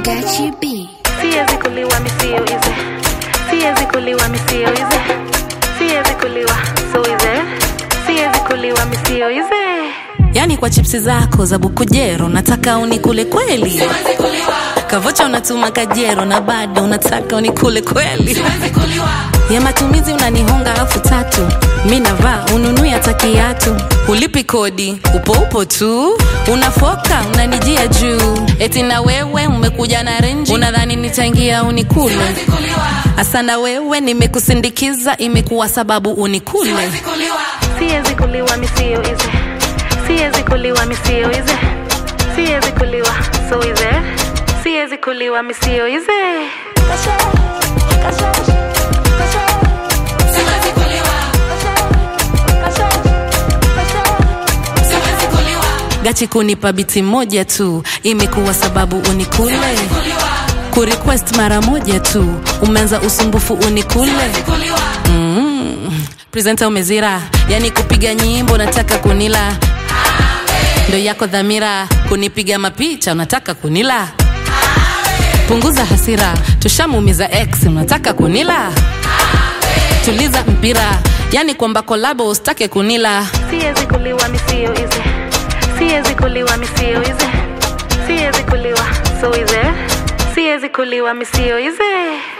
Gachi B. Siwezi kuliwa misio ize Siwezi kuliwa misio ize Siwezi kuliwa so ize Siwezi kuliwa misio ize yani kwa chipsi zako za bukujero nataka unikule kweli kavocha unatuma kajero na bado unataka unikule kweli ya matumizi unanihonga elfu tatu mi navaa ununui hata kiatu ulipi kodi upo upo tu unafoka unanijia juu eti na wewe umekuja na renji unadhani nitaingia unikule asana wewe nimekusindikiza imekuwa sababu unikule Siwezi kuliwa misio ize Siwezi kuliwa misio ize Siwezi kuliwa so ize Siwezi kuliwa misio ize gachi kunipa biti moja tu imekuwa sababu unikule kurequest mara moja tu umeanza usumbufu unikule mm. presenta umezira yani kupiga nyimbo nataka kunila ndo yako dhamira kunipiga mapicha unataka kunila punguza hasira tushamuumiza x unataka kunila tuliza mpira yani kwamba kolabo usitake kunila Siwezi kuliwa misio ize Siwezi kuliwa misio ize Siwezi kuliwa so ize Siwezi kuliwa misio ize